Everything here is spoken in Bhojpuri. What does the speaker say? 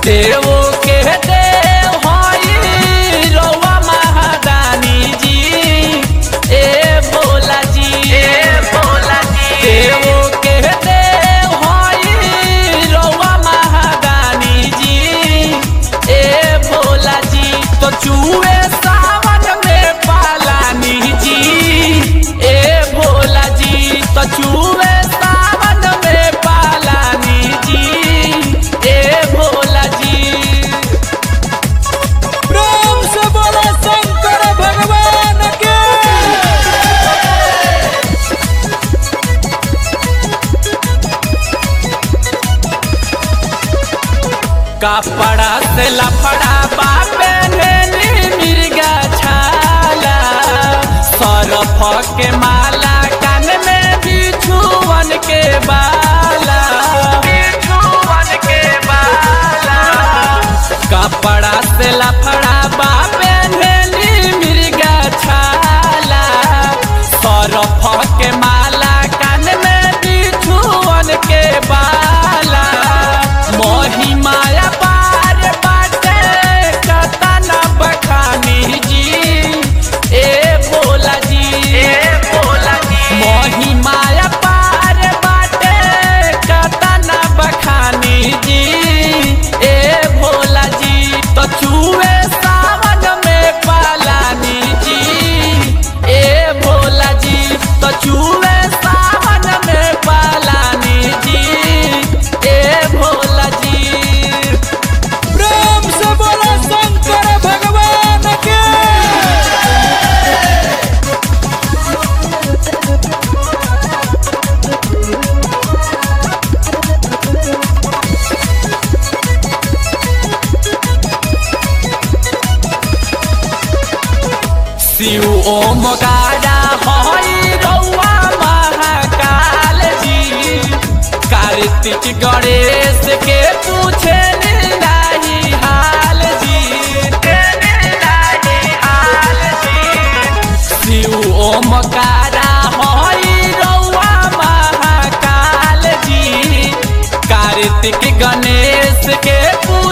देवो के देव हई रउआ महादानी जी ए भोला जी ए भोला जी देवो के देव हई रउआ महादानी जी ए भोला जी तो चूहे सावन में पालानी जी ए भोला जी तो चूहे सावन में पालानी जी ए भोला जी प्रेम से बोलो शंकर भगवान के कपड़ा से लफड़ा बापे नेली मिर्गा छाला सरफ के माला कान में बिछुवन के बाला बिछुवन के बाला कपड़ा से लफड़ा बापे नेली मिर्गा छाला सरफ के माला कान में बिछुवन के बाला मोही माया पार बाटे कतना बखानी जी ए भोला जी ए भोला जी मोही माया पार बाटे कतना बखानी जी ए भोला जी तो चूहे सावन में पालानी जी ए भोला जी तो चूहे सावन में पालानी जी ए भोला जी प्रेम से बोलो शंकर भगवान के शिव ओम गाड़ा हई रउआ महाकाल जी कार्तिक गणेश के पूछे नाही हाल जी नाही हाल जी शिव ओम गाड़ा हई रउआ महाकाल जी कार्तिक गणेश के पूछे